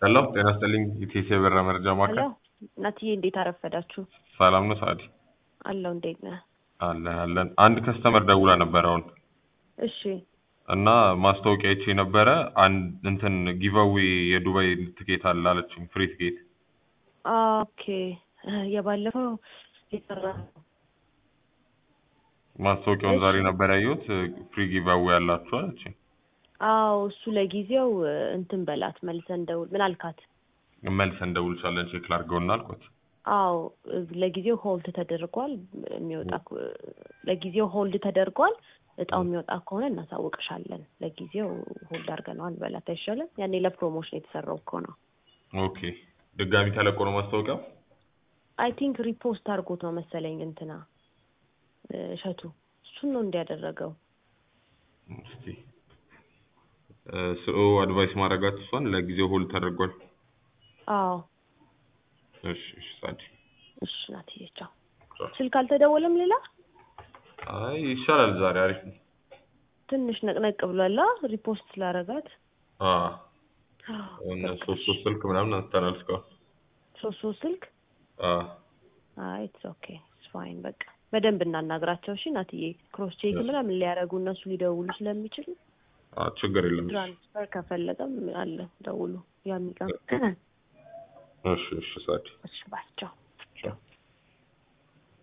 ሄሎ ጤና ይስጥልኝ ኢቴስ የበራ መረጃ ሄሎ ማዕከል እናትዬ እንዴት አረፈዳችሁ? ሰላም ነው ሳዲ አለው እንዴት ነህ? አለን አለን አንድ ከስተመር ደውላ ነበር አሁን እሺ እና ማስታወቂያ አይቼ ነበረ አንድ እንትን ጊቫዌ የዱባይ ትኬት አለ አለችኝ ፍሪ ትኬት ኦኬ የባለፈው የሰራ ማስታወቂያውን እሺ። ዛሬ ነበር ያየሁት ፍሪ ጊቫዌ ያላችሁ አለችኝ አዎ እሱ ለጊዜው እንትን በላት መልሰን ደውል ምን አልካት? መልሰን እንደውልሻለን ቼክ ላድርገውና አልኳት አዎ ለጊዜው ሆልድ ተደርጓል የሚወጣ ከ- ለጊዜው ሆልድ ተደርጓል እጣው የሚወጣ ከሆነ እናሳውቅሻለን ለጊዜው ሆልድ አድርገነዋል በላት አይሻልም ያኔ ለፕሮሞሽን የተሰራው እኮ ነው ኦኬ ድጋሚ ተለቆ ነው ማስታወቂያው አይ ቲንክ ሪፖስት አድርጎት ነው መሰለኝ እንትና እ፣ እሸቱ እሱን ነው እንዲያደረገው እስቲ ስኦ አድቫይስ ማድረጋት እሷን ለጊዜው ሆልድ ተደርጓል አዎ እሺ እሺ ሳዲ እሺ ናትዬ ቻው ስልክ አልተደወለም ሌላ አይ ይሻላል ዛሬ አሪፍ ነው ትንሽ ነቅነቅ ብሏላ ሪፖስት ስላረጋት አ እነ ሶስት ሶስት ስልክ ምናምን አንስተናል እስካሁን ሶስት ሶስት ስልክ አ አይ ኢትስ ኦኬ ኢትስ ፋይን በቃ በደንብ እናናግራቸው እሺ ናትዬ ክሮስ ቼክ ምናምን ሊያደርጉ እነሱ ሊደውሉ ስለሚችሉ አ ችግር የለም ትራንስፈር ከፈለገም አለ ደውሉ ያሚቀም እሺ እሺ ሳዲ እሺ ባይ ቻው